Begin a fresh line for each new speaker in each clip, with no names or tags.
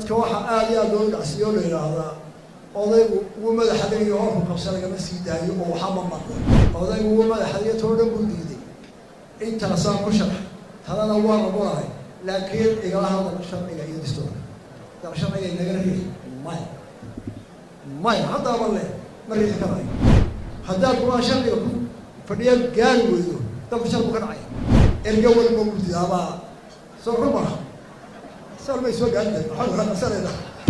dadka waxaa aada iyo aada loo dhacsiyo la yidhaahdaa odaygu wuu madaxadayo horku qabsa lagama sii daayo oo waxaa ma maqlo odaygu wuu madaxadayo too dhan buu diiday intaasaan ku sharax talana waa rabolahay laakiin igala hadal sharciga iyo distoorka dal sharciga inagala riixi maya maya haddaaba le ma riixi karayo haddaad kumaa sharciga ku fadhiya gaari weydo dalku shar buu ka dhacaya erga walba gurdidaabaa soo ruma sar may soo gaadida waxaa kala qabsanayna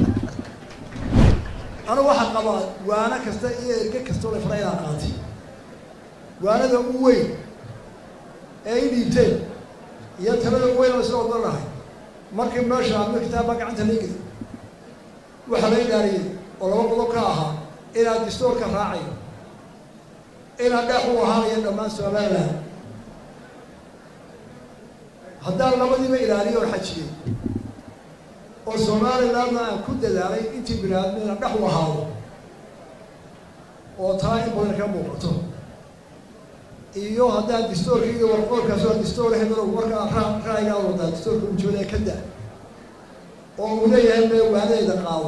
anigu waxaa qabaa waano kasta iyo erge kastoo la fara inaan qaatay waanada u weyn ee i dhiibteen iyo talada u weyn oo isla ogolnahay markii meesha amir kitaabaa gacanta la geli waxaa la ilaariyey oo laba qodob ka ahaa inaad distoorka raacayo inaad dheex u ahaanayo dhammaan somaliland haddaan labadiiba ilaaliyo oo xajiyey oo somalilandna aan ku dadaalay intii binaadmi inaan dhex u ahaado oo taa in badan ka muuqato iyo haddaan distoorka iyo warqoolkaas waa distoor hebelo markaa ra ra'yigaa wadaa distoorka ujoodee ka da oo uu leeyahay me waanadayda qaado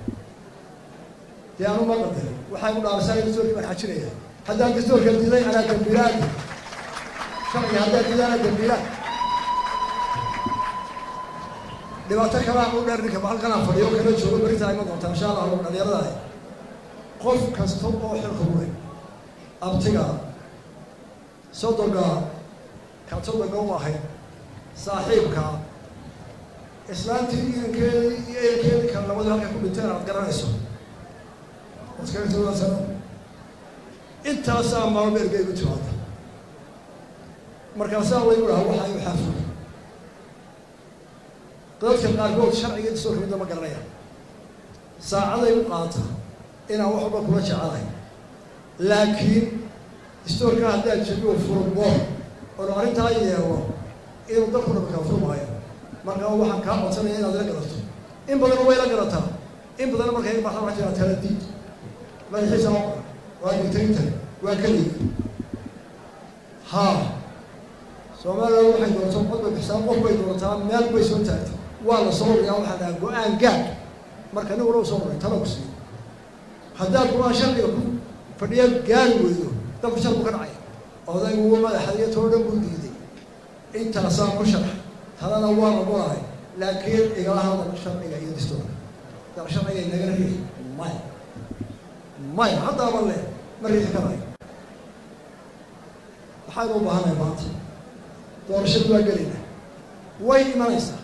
dee anu ma qadari waxay u dhaarsaa distoorkii baan xajinaya haddaan distoorka diday anaa dambiilaadi sharciga haddaan diday anaa dambiilaad dhibaato kalaa u dheer ninka halkanaa fadhiyo kala joogo beritaa ima doontaa insha allah dhalinyaradaah qof kasta oo xilka uleh abtiga sodoga kaad sodoga u ahayd saaxiibka islaantii idankeedi iyo ehelkeedi kale labadu halka ku dhinteen aad garanayso waskagtoodaasana intaasaa maalba ergey u timaada markaasaa laygu dhaha waxa igu xaafo dadka qaarkood sharciga distoorka midda ma garanaya saacaday u qaata inaan wax walba kula jecelahay laakiin distoorka haddaad jabiyo furmo oonu arrintaa yeelo inuu dalku dhaba kala furmaayo markaa waxaan kaa codsanaya inaad ila garato in badan way la garataa in badanna markay iga baxda waxaa jiraa tala diid madaxiisa ma qoran waa digtarinta waa keligi haa soomaaliland waxay doorato cod bay bixsaa qof bay doorataa meel bay soo taagtay waa la soo riyaa waxaa dhaha go-aan gaad marka nin wala soo roray tala ku siiyo haddaad go-aan sharciga ku fadhiya gaari weydo dalku shar buu ka dhacaya odaygu wuu madaxadayo too dhan buu diiday intaasaan ku sharax talana waa rabolahay laakiin igala hadal sharciga iyo distoorka dal sharciga inagala riixi maya maya haddaaba le ma riixi karayo waxaynu u baahanahay maanta doorashadu waa gelina way imanaysaa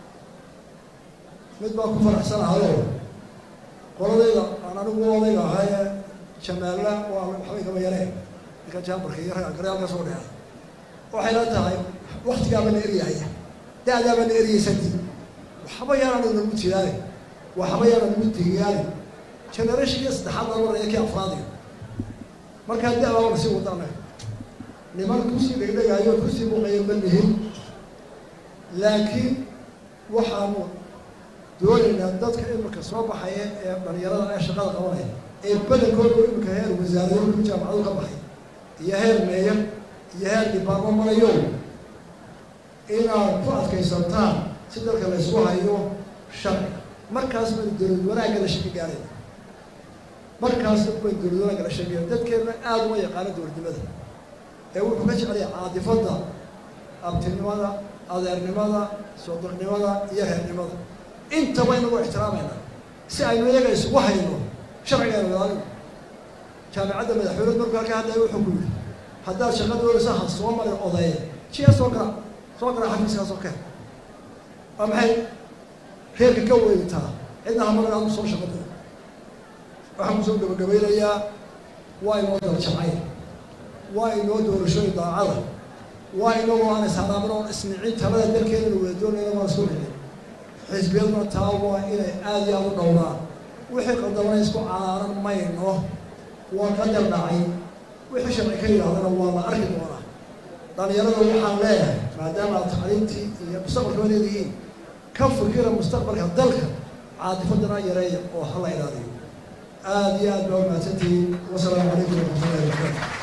mid baa ku faraxsanahayoo qoladayda aan anigu odayga ahaye jamaalla waa waxbay kama yareen ninka jaambarka iyo ragga garyaalka soo dheeray waxay la tahay waktigaaba la eryahaya da-daaba la eryaysadii waxba yaanaan inagu tiyaani waxba yaanaan nagu tigiyaani generationiyo saddexaad laba maraya kii afraadiga markaa da-baa la sii wadana niman kusii dhegdhegaayo kusii muuqayo ma lihin laakiin waxaanu doonaynaa dadka imika soo baxaya ee dhalinyarada ee shaqada qabanaya ee badankooda imika heer wasaaradood ku jaamacadu ka baxay iyo heer meeya iyo heer dhibaarmo marayo inaad ku adkaysantaan si dalka la ysku hayo sharciga markaas baynu dowlad wanaagga la shaki gaarayna markaas baynu dowlad wanaagga la shakigaya dadkeena aada uma yaqaano dowladnimada ee wuxuu ka jecelaya caadifadda abtinimada adeernimada soodornimada iyo reernimada intaba inagu ixtiraamayna si aynu iyaga isugu hayno sharcigaaynu ilaalino jaamicadda madaxweyneed markuu halka hadlaya wuxuu ku yidhi haddaad shaqa doonaysa ha soo marin odeeye jiya soo gara soo gara xafiiskaasoo keen waa maxay reerka ka weyntaa cidna hamarin adu soo shaqa doon waxaan kusoo gabagabaynayaa waa inoo daljacay waa inoo doorashooyin daacada waa inagoo aan ishadaamin oon isnicin talada dalkeedana wada doonayna waan soo helin xisbiyaduna taa waa inay aada iyo aada u dhowraan wixii qadamana isku caaran mayno waa qadar dhacay wixii sharci ka yidhahdana waa la arki doonaa dhalinyarada waxaan leeyahay maadaama aad tacliintii iyo mustaqbalka leedihiin ka fikira mustaqbalka dalka caadifadana yareeya oo hala ilaaliyo aada iyo aad baa umahadsantihiin wasalaamu calaykum waraxmatullahi wabarakatu